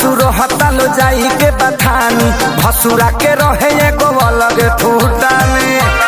ससुर हतालो जाई के बथानी भसुरा के रहे एगो अलग ठूटानी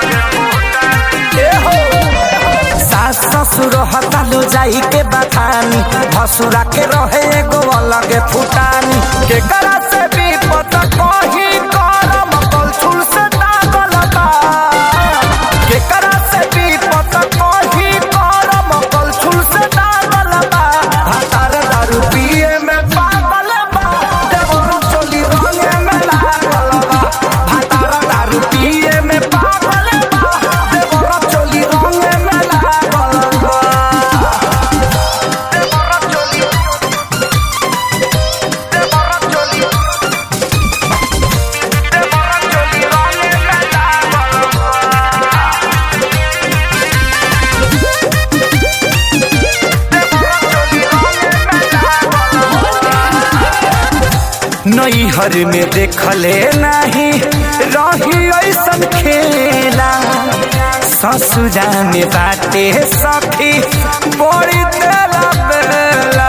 ए हो सास ससुर हतालो जाई के बथानी भसुरा के रहे एगो अलग फुटानी के करा से भी पता कही करम कलछुल से दागल बा के करा से भी पता कही करम कलछुल से दागल बा भातार दारू पिए में पागल बा देवरू चोली रंगे में लागल बा भातार दारू पिए में पागल बा देवरू चोली रंगे में लागल बा देवरू चोली देवरू चोली देवरू चोली रंगे में लागल नैहर में देखले नहीं रही ऐसन खेला ससुरा में बाटे सखी बड़ी तेला बेला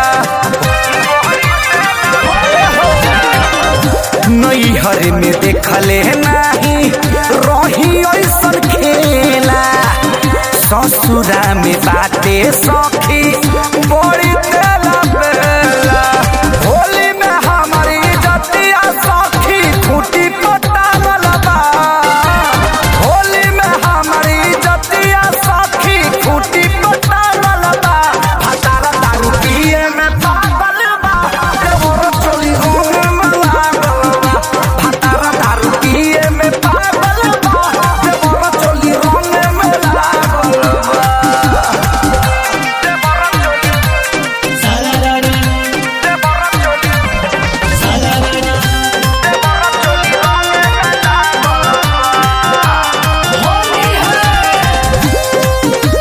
नैहर में देखले नहीं रही ऐसन खेला ससुरा में बाटे सखी बड़ी तेला बेला होली में हमारी जतिया सखी खूटी पटावल बा होली में हमारी जतिया सखी खूटी पटावल बा भतारा दारू पिए में पागल बा देवर चोली होने में लागल बा भतारा दारू पिए में पागल बा देवर चोली होने में लागल बा देवर चोली सारारारा देवर चोली सारारारा देवर चोली होने में लागल होली है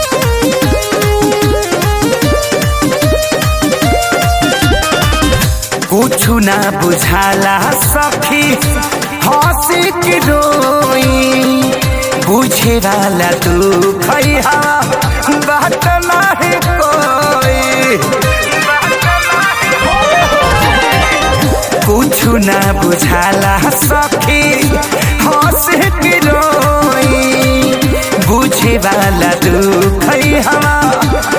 कुछु ना बुझाला सखी हंसी की रोई बुझे वाला तू खैहा बात नहीं कोई कुछु ना बुझाला सखी हंसी की रोई बुझे वाला तू खैहा